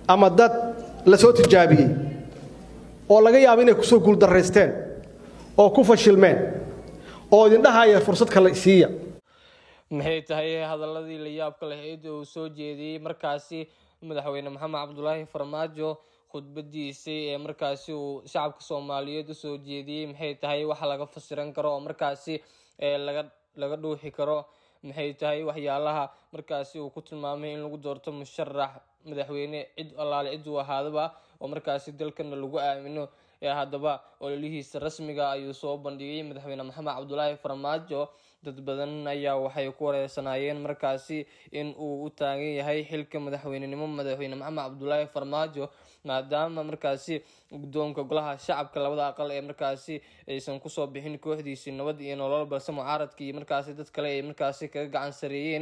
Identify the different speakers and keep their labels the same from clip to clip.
Speaker 1: ama dad la soo tijaabiyey oo laga yaabo inay kusoo guuldarraysteen oo ku fashilmeen oo idindhahaya fursad kale siiya
Speaker 2: maxay tahay hadaladii la yaabka lahayd uu soo jeediyey markaasi madaxweyne maxamed cabdulaahi farmaajo khudbadiisii ee markaasi uu shacabka soomaaliyeed usoo jeediyey maxay tahay wax laga fasiran karo oo markaasi laga laga dhuuxi karo maxay tahay waxyaalaha markaasi uu ku tilmaamay in lagu doorto musharax madaxweyne cid allaale cid uu ahaadaba oo markaasi dalkana lagu aamino ee haddaba ololihiisa rasmiga ayuu soo bandhigay madaxweyne maxamed cabdulaahi farmaajo dad badan ayaa waxay ku wareersanaayeen markaasi in uu u taagan yahay xilka madaxweynenimo madaxweyne maxamed cabdulaahi farmaajo maadaama markaasi guddoonka golaha shacabka labada aqal ee markaasi aysan kusoo bixin kooxdiisii nabad iyo nolol balse mucaaradka iyo markaasi dad kale ay markaasi kaga gacan sareeyeen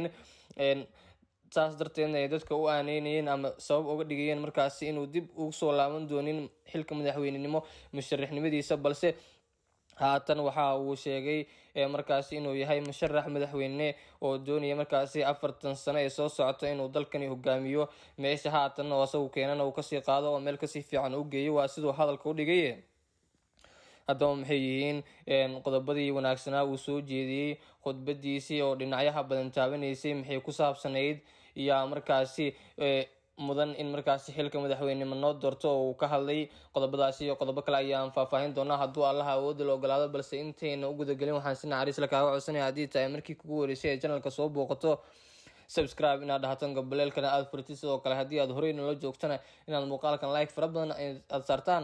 Speaker 2: saas darteedna ay dadka u aaneynayeen ama sabab uga dhigayeen markaasi inuu dib ugu soo laaban doonin xilka madaxweynenimo musharaxnimadiisa balse haatan waxa uu sheegay markaasi inuu yahay musharax madaxweyne oo doonaya markaasi afartan sano ee soo socota inuu dalkani hogaamiyo meesha haatan oo asagu keenana uu kasii qaado oo meel kasii fiican u geeyo waa siduu hadalka u dhigay haddaba maxay yihiin qodobadii wanaagsanaa uu soo jeediyey khudbadiisii oo dhinacyaha badan taabanaysay maxay ku saabsanayd yaa markaasi mudan in markaasi xilka madaxweynenimo noo doorto oo uu ka hadlay qodobadaasi iyo qodobo kale ayaan faahfaahin doonaa hadduu allaha awoodda la ogolaado balse intayna u gudagelin waxaan si naxariis la kaaga codsanaya haddii tahay markii kugu horeysay ee janalka soo booqato subscribe inaad dhahato gabaleelkana aada furitid sidoo kale haddii aad horey nala joogtana inaad muuqaalkan like fara badan aada saartaan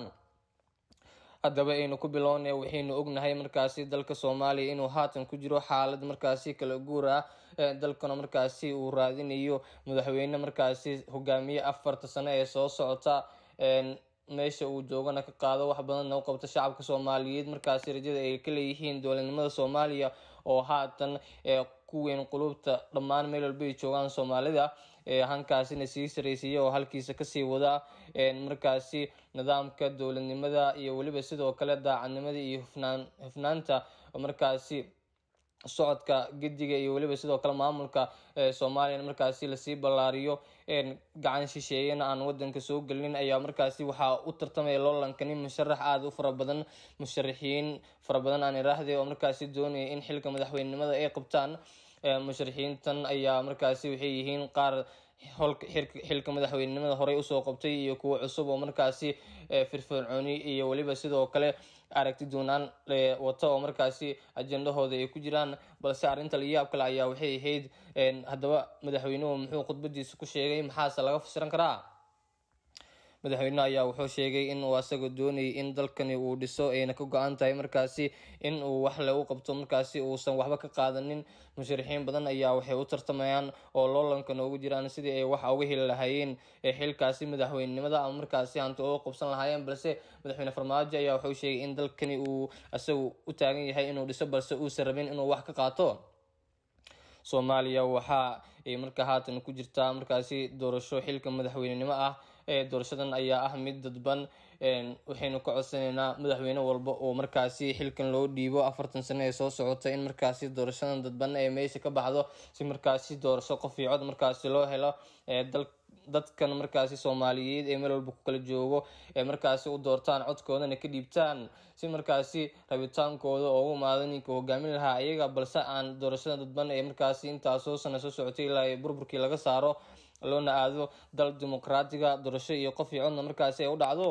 Speaker 2: haddaba aynu ku bilownay waxaynu ognahay markaasi dalka soomaaliya inuu haatan ku jiro xaalad markaasi kala guur ah dalkana markaasi uu raadinayo madaxweyne markaasi hogaamiye afarta sano ee soo socota meesha uu joogana ka qaado wax badanna u qabta shacabka soomaaliyeed markaasi rajada ay ka leeyihiin dowladnimada soomaaliya oo haatan ku weyn qulubta dhammaan meel walba ay joogaan soomaalida hankaasina sii saraysiiya oo halkiisa kasii wada markaasi nidaamka dowladnimada iyo weliba sidoo kale daacadnimada iyo hufnaan hufnaanta markaasi socodka gediga iyo weliba sidoo kale maamulka soomaaliyana markaasi lasii ballaariyo gacan shisheeyana aan wadanka soo gelin ayaa markaasi waxaa u tartamaya loolankani musharax aada u fara badan musharaxiin fara badan aan iraahday oo markaasi doonaya in xilka madaxweynenimada ay qabtaan musharaxiintan ayaa markaasi waxay yihiin qaar xilka madaxweynenimada horey usoo qabtay iyo kuwo cusub oo markaasi firfircooni iyo weliba sidoo kale aragti doonaan wata oo markaasi ajendahooda ay ku jiraan balse arrinta layaab kale ayaa waxay ahayd haddaba madaxweynuhu muxuu khudbadiisa ku sheegay maxaase laga fasiran karaa madaxweyne ayaa wuxuu sheegay in uu asaga doonayay in dalkani uu dhiso ayna ka go-an tahay markaasi in uu wax le u qabto markaasi uusan waxba ka qaadanin musharaxiin badan ayaa waxay u tartamayaan oo loolanka noogu jiraan sidii ay wax uga heli lahaayeen xilkaasi madaxweynenimada ama markaasi hanti uga qabsan lahaayeen balse madaxweyne farmaajo ayaa wuxuu sheegay in dalkani uu isagu u taagan yahay inuu dhiso balse uusan rabin inuu wax ka qaato soomaaliya waxa ay markaa haatan ku jirtaa markaasi doorasho xilka madaxweynenimo ah doorashadan ayaa ah mid dadban waxaynu ka codsanaynaa madaxweyne walba oo markaasi xilkan loo dhiibo afartan sano ee soo socota in markaasi doorashadan dadban ee meesha ka baxdo si markaasi doorasho qof iyo cod markaasi loo helo dadkan markaasi soomaaliyeed ee meel walba ku kala joogo ee markaasi u doortaan codkoodana ka dhiibtaan si markaasi rabitaankooda oo ugu imaado ninka hogaamin lahaa ayaga balse aan doorashada dadban ee markaasi intaasoo sana soo socotay ilaa burburkii laga saaro loona aado dal dimuqraatiga doorasho iyo qof iyo codna markaasi ay u dhacdo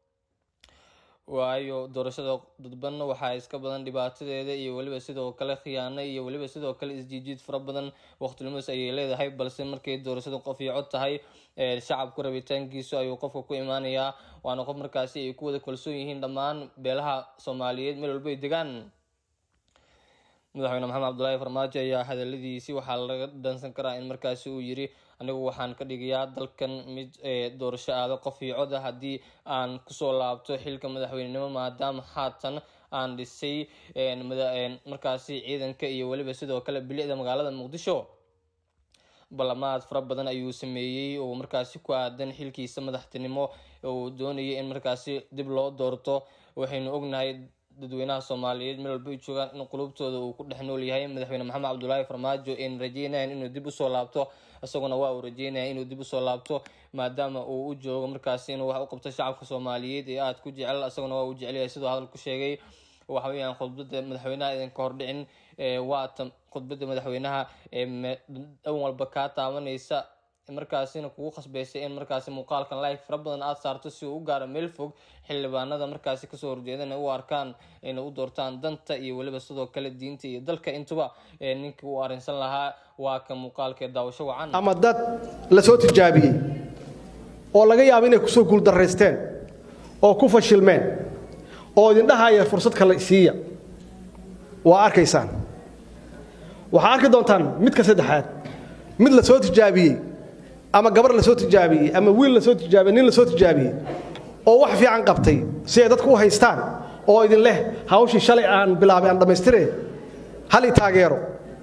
Speaker 2: waayo doorashada dadbanna waxaa iska badan dhibaatadeeda iyo weliba sidoo kale khiyaano iyo weliba sidoo kale isjiijiid fara badan waqtilimadas ayay leedahay balse markay doorashadu qof iyo cod tahay shacabku rabitaankiisu ayuu qofka ku imaanayaa waana qof markaasi ay ku wada kalsoon yihiin dhammaan beelaha soomaaliyeed meel walba ay degaan madaxweyne maxamed cabdulaahi farmaajo ayaa hadaladiisi waxaa laga dhansan karaa in markaasi uu yiri anigu waxaan ka dhigayaa dalkan mid doorasho aado qof iyo cod ah haddii aan kusoo laabto xilka madaxweynenimo maadaama haatan aan dhisay markaasi ciidanka iyo weliba sidoo kale bilicda magaalada muqdisho ballamaad fara badan ayuu sameeyey oo markaasi ku aadan xilkiisa madaxtinimo uu doonayay in markaasi dib loo doorto waxaynu ognahay dadweynaha soomaaliyeed meel walba ay joogaan in qulubtooda uu ku dhex nool yahay madaxweyne maxamed cabdulaahi farmaajo in rajeynayan inuu dib usoo laabto isaguna waa uu rajeynaya inuu dib usoo laabto maadaama uu u joogo markaasi inuu wax u qabto shacabka soomaaliyeed ee aada ku jecel isaguna waa uu jecelyahay siduu hadal ku sheegay waxa weeyaan khudbada madaxweynaha idinka hordhicin waatan khudbada madaxweynaha dhan walba kaa taabanaysa markaasina kugu khasbaysay in markaasi muuqaalkan live fara badan aada saarto si uu u gaaro meel fog xildhibaanada markaasi kasoo horjeedana u arkaan inay u doortaan danta iyo weliba sidoo kale diinta iyo dalka intuba ninkii uu arrinsan lahaa waa ka muuqaalkee daawasho wacan
Speaker 1: ama dad la soo tijaabiyey oo laga yaabo inay kusoo guuldaraysteen oo ku fashilmeen oo idin dhahaya fursad kale siiya waa arkaysaan waxaa arki doontaan midka saddexaad mid la soo tijaabiyey ama gabar la soo tijaabiyey ama wiil la soo tijaabiyey nin la soo tijaabiyey oo wax fiican qabtay si ay dadku u haystaan oo idin leh hawshii shalay aan bilaabay aan dhammaystire hal i taageero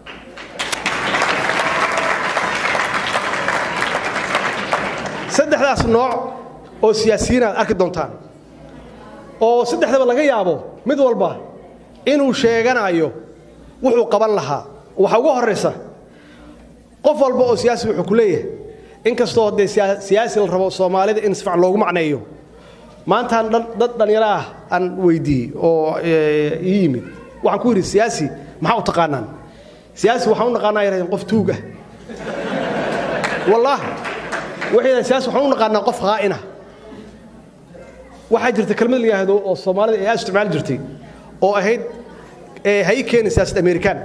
Speaker 1: saddexdaas nooc oo siyaasiyiin aad arki doontaan oo saddexdaba laga yaabo mid walba inuu sheeganayo wuxuu qaban lahaa waxaa ugu horraysa qof walba oo siyaasi wuxuu ku leeyahay inkastoo dee siyaasi la rabo soomaalida in si fican loogu macneeyo maantaan dad dhallinyaro ah aan weydiiyey oo ii yimid waxaan ku yidhi siyaasi maxaa u taqaanaan siyaasi waxaan u naqaanaa yarahdeen qof tuug ah wallaah waxay yidhahdeen siyaasi waxaan u naqaanaa qof haa'ina waxaa jirta kelmad la yidhaahdo oo soomaalida ay aad isticmaali jirtay oo ahayd hay keeni siyaasad amerikaan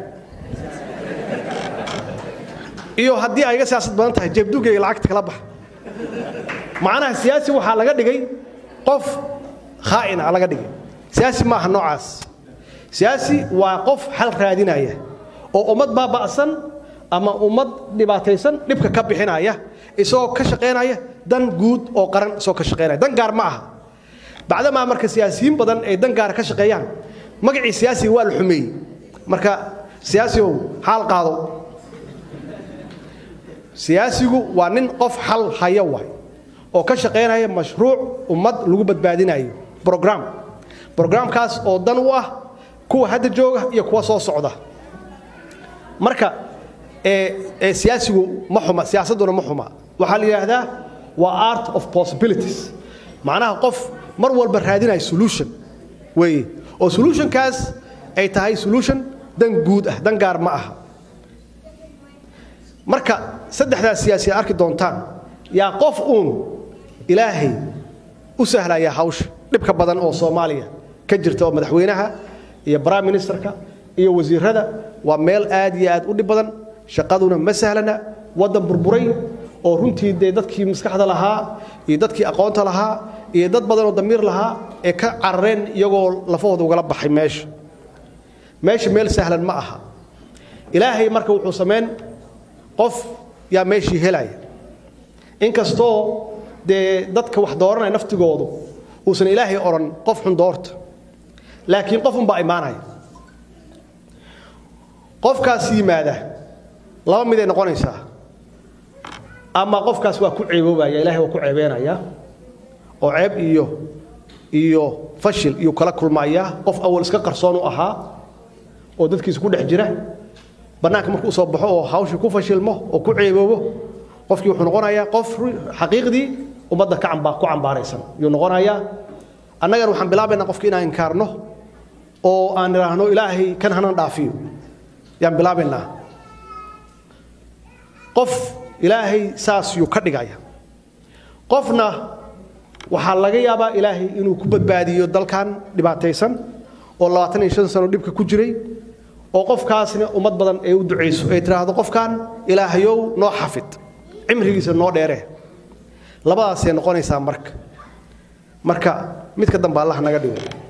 Speaker 1: iyo haddii ay iga siyaasad badan tahay jeebdugayga lacagta kala baxa macnaha siyaasi waxaa laga dhigay qof khaa'ina laga dhigay siyaasi ma aha noocaas siyaasi waa qof xal raadinaya oo ummad baaba'san ama ummad dhibaataysan dhibka ka bixinaya isagoo ka shaqaynaya dan guud oo qaran isagoo ka shaqaynaya dan gaar ma aha bacdamaa marka siyaasiyiin badan ay dan gaara ka shaqeeyaan magacii siyaasiga waa la xumeeyey marka siyaasigow xaal qaado siyaasigu waa nin qof xal haya waay oo ka shaqaynaya mashruuc ummad lagu badbaadinayo brogram brograamkaas oo dan u ah kuwa hadda jooga iyo kuwa soo socda marka siyaasigu ma xuma siyaasadduna ma xuma waxaa la yidhaahdaa waa art of possibilities macnaha qof mar walba raadinaya solution weeye oo solutionkaas ay tahay solution dan guud ah dan gaar ma aha marka saddexdaas siyaasi aad arki doontaan yaa qof uun ilaahay u sahlaya hawsha dhibka badan oo soomaaliya ka jirta oo madaxweynaha iyo prime ministerka iyo wasiirada waa meel aad iyo aad u dhib badan shaqaduna ma sahlana waddan burburay oo runtii dee dadkii maskaxda lahaa iyo dadkii aqoonta lahaa iyo dad badan oo damiir lahaa ee ka carareen iyagoo lafahooda ugala baxay meesha meesha meel sahlan ma aha ilaahay marka wuxuu samayn qof yaa meeshii helaya inkastoo dee dadka wax dooranaya naftigoodu uusan ilaahay odhan qof xun doorta laakiin qof unbaa imaanaya qofkaas yimaada laba miday noqonaysaa ama qofkaas waa ku ceeboobaya ilahay waa ku ceebeenaya oo ceeb iyo iyo fashil iyo kala kulmaya qof awal iska qarsoon u ahaa oo dadkiisa ku dhex jira bannaanka markuu soo baxo oo hawshii ku fashilmo oo ku ceeboobo qofkii wuxuu noqonayaa qof xaqiiqdii ummadda ka camba ku cambaaraysan yuu noqonayaa annagana waxaan bilaabaynaa qofki inaan inkaarno oo aan idhaahno ilaahay kan hanan dhaafiyo yaan bilaabaynaa qof ilaahay saas yuu ka dhigaya qofna waxaa laga yaabaa ilaahay inuu ku badbaadiyo dalkan dhibaataysan oo labaatan iyo shan sano dhibka ku jiray oo qofkaasna ummad badan ay u ducayso ay tidhaahdo qofkan ilaahayow noo xafid cimrigiisa noo dheeree labadaasay noqonaysaa marka marka midka dambe allah naga dhigo